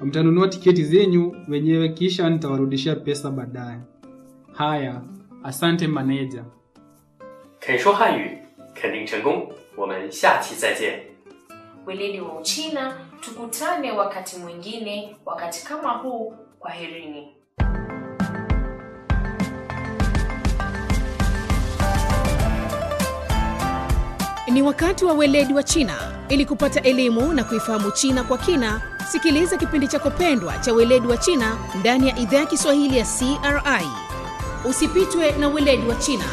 mtanunua tiketi zenyu wenyewe, kisha nitawarudishia pesa baadaye. Haya, asante maneja. 肯说汉语，肯定成功。我们下期再见。 Weledi wa Uchina, tukutane wakati mwingine, wakati kama huu. Kwaherini. Ni wakati wa weledi wa China. Ili kupata elimu na kuifahamu China kwa kina, sikiliza kipindi chako pendwa cha weledi wa China ndani ya idhaa ya Kiswahili ya CRI. Usipitwe na weledi wa China.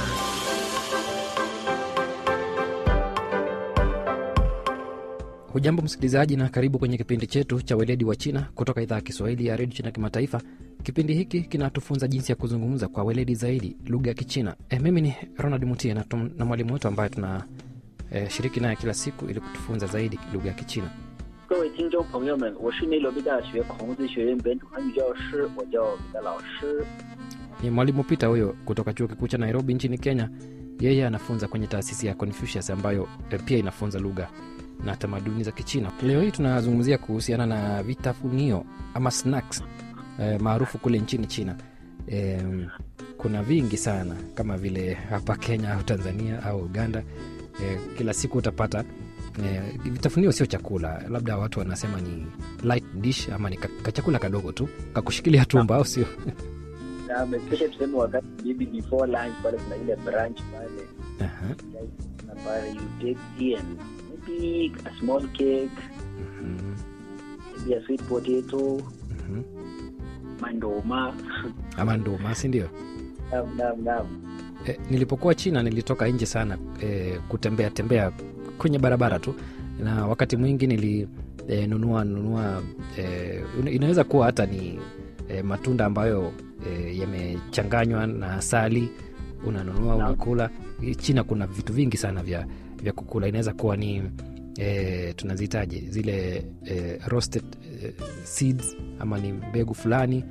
Hujambo msikilizaji, na karibu kwenye kipindi chetu cha weledi wa China kutoka idhaa ya Kiswahili ya redio China Kimataifa. Kipindi hiki kinatufunza jinsi ya kuzungumza kwa weledi zaidi lugha ya Kichina. E, mimi ni Ronald Mutie na, tum- na mwalimu wetu ambaye tuna e, shiriki naye kila siku ili kutufunza zaidi lugha ya Kichina. 各位听众朋友们，我是内罗毕大学孔子学院本土汉语教师，我叫彼得老师。 Ni mwalimu Peter huyo kutoka chuo kikuu cha Nairobi nchini Kenya. Yeye anafunza kwenye taasisi ya Confucius ambayo e, pia inafunza lugha na tamaduni za Kichina. Leo hii tunazungumzia kuhusiana na vitafunio ama snacks e, maarufu kule nchini China. E, kuna vingi sana kama vile hapa Kenya au Tanzania au Uganda. E, kila siku utapata e, vitafunio sio chakula, labda watu wanasema ni light dish ama ni ka- kachakula kadogo tu kakushikilia tumbo, au sio? Na especially tuseme wakati maybe before lunch pale kuna ile brunch pale Aha, na pale you take tea and maybe a small cake, mhm, maybe a sweet potato, mhm. mandoma. ama nduma, si ndio? Naam, naam, naam. E, nilipokuwa China nilitoka nje sana e, kutembea tembea kwenye barabara tu, na wakati mwingi nilinunua nunua e, inaweza kuwa hata ni e, matunda ambayo e, yamechanganywa na asali, unanunua Naam. unakula. China kuna vitu vingi sana vya, vya kukula, inaweza kuwa ni e, tunazitaje zile e, roasted e, seeds ama ni mbegu fulani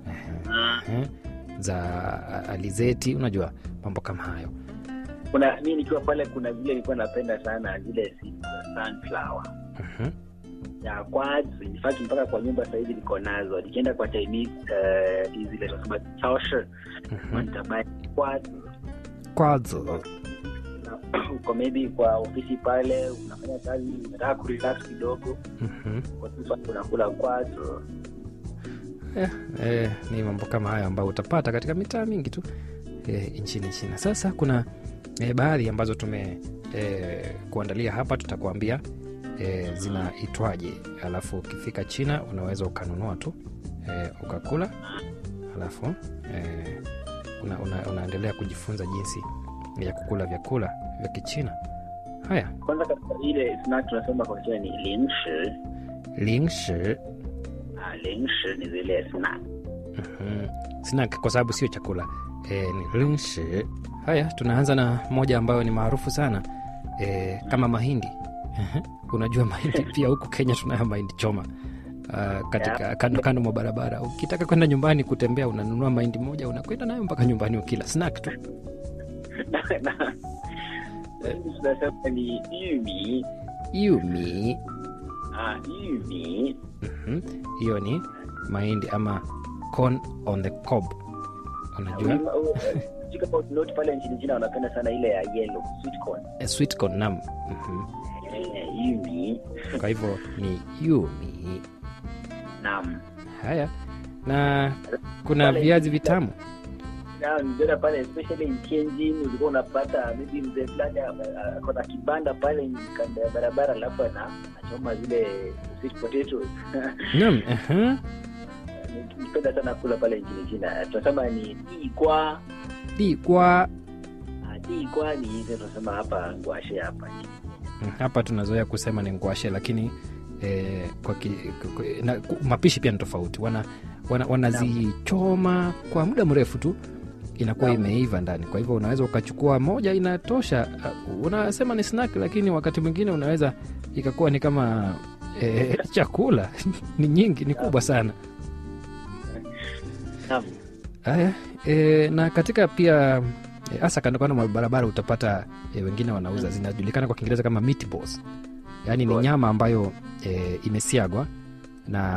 eh, za alizeti, unajua mambo kama hayo. Kuna mi nikiwa pale, kuna vile nilikuwa napenda sana zile seeds za sunflower Mhm. ya kwanza. In fact mpaka kwa nyumba sahizi niko nazo. Nikienda kwa Chinese eh, hizi zile tunasema chaoshe, Mhm. nitabuy kwanza Kwazo. uko maybe kwa ofisi pale unafanya kazi unataka kurelax kidogo Mhm. kwa tu pale unakula kwazo Eh, eh, ni mambo kama hayo ambayo utapata katika mitaa mingi tu eh, nchini China. Sasa kuna eh, baadhi ambazo tume eh, kuandalia hapa, tutakuambia eh, zinaitwaje, alafu ukifika China unaweza ukanunua tu eh, ukakula, alafu eh, una, una, unaendelea kujifunza jinsi ya kukula vyakula vya Kichina. Haya, kwanza katika ile snack tunasema kwa China ni lingshi lingshi ah, lingshi ni zile snack Mhm. snack kwa sababu sio chakula e, ni lingshi. Haya, tunaanza na moja ambayo ni maarufu sana e, kama mahindi. Ehe. Unajua mahindi pia huku Kenya tunayo mahindi choma uh, katika kando kando mwa barabara. Ukitaka kwenda nyumbani kutembea, unanunua mahindi moja, unakwenda nayo mpaka nyumbani ukila snack tu. Na- na- tunasema ni yumi Yumi ah, yumi Mhm. hiyo ni mahindi ama corn on the cob, unajua Wima- oh, eh, sijui kama note pale nchini China wanapenda sana ile ya yellow sweet corn eh, sweet corn nam. Mhm. eh, yumi Kwa hivyo ni yumi. naam Haya, na kuna Pale- viazi vitamu. Na niliona pale especially in Tianjin ulikuwa unapata maybe mzee fulani ah, ako na kibanda pale kando ya barabara alafu ana anachoma zile sweet potatoes Naam, aha. nipenda sana kula pale nchini China tunasema ni ikwa Dikwa. ikwa ni hizo tunasema hapa ngwashe hapa Mm, Hapa tunazoea kusema ni ngwashe, lakini eh, kwa ki, kwa, na, ku- mapishi pia ni tofauti. Wana wana- wanazichoma kwa muda mrefu tu inakuwa Naam. imeiva ndani. Kwa hivyo unaweza ukachukua moja inatosha. Uh, unasema ni snack, lakini wakati mwingine unaweza ikakuwa ni kama eh, chakula ni nyingi, ni kubwa sana. naam Haya, e, na katika pia e, hasa kando kando mwa barabara utapata e, wengine wanauza zinajulikana kwa Kiingereza kama meatballs, yaani ni Right. nyama ambayo e, imesiagwa na